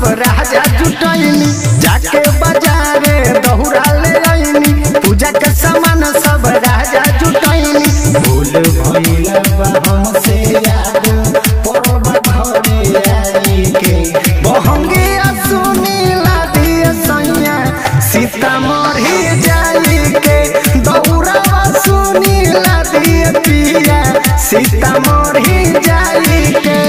राजा जुटैनी जाके बाजारे दहुरा ले आईनी पूजा के सामान सब राजा जुटैनी भूल भइल बा हमसे याद परब घरे आई के बहंगी सुनी लादिए सैया सीतामढ़ी जाई के दौड़ावा सुनी लादिए पिया सीतामढ़ी जाई के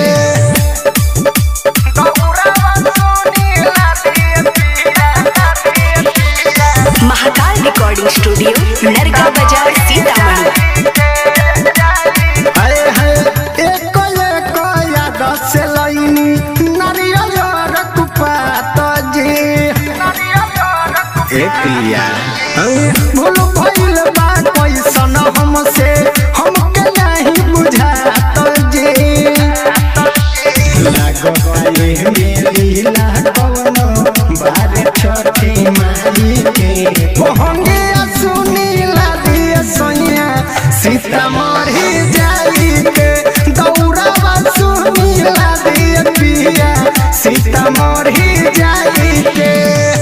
दौड़ावा सुनी लादिए पिया लादिए पिया महाकाल रिकॉर्डिंग स्टूडियो नरगा बाजार सीतामढ़ी हाय हाय एक एक याद से लईनी नारियल रकुपात जी ए पिया भूल भइल बा कैसन हमसे हमके नहीं बुझात जी लागत ये मेरी लागनो बारे छठी माई के मोहंगे सुनी लादिए सैया सीतामढ़ी जाई के दौड़ावा सुनी लादिए पिया सीतामढ़ी जाई के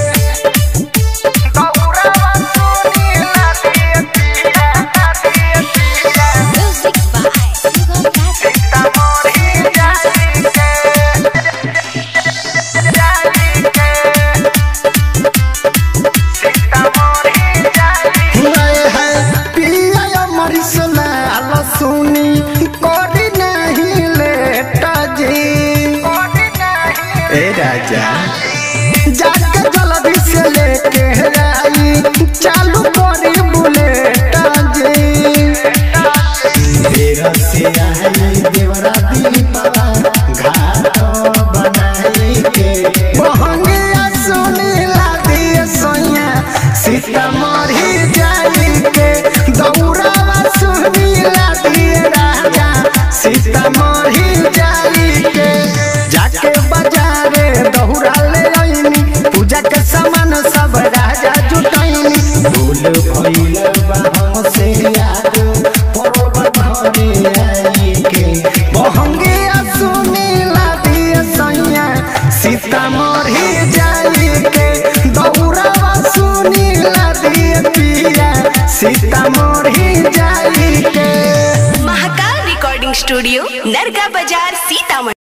दौड़ावा सुनी लादिए पिया लादिए पिया Music by Sugam Classic. राजा जाके जल्दी से लेके आई चालू करी बुलेट जी तेरा से आई देवरा दीपा घाट बनाई के बहंगे सुनी लादिए सोया सीतामढ़ी जाई के दौड़ावा सुनी लादिए राजा सीतामढ़ी जाई के जाके बाजारे दहुरा ले आईनी पूजा के सामान सब राजा जुटैनी भूल भइल बा हमसे याद परब घरे आई के बहंगे सुनी लादिए सैया सीतामढ़ी जाई के दौड़ावा सुनी लादिए पिया सीतामढ़ी जाई के महाकाल रिकॉर्डिंग स्टूडियो नरगा बाजार सीतामढ़ी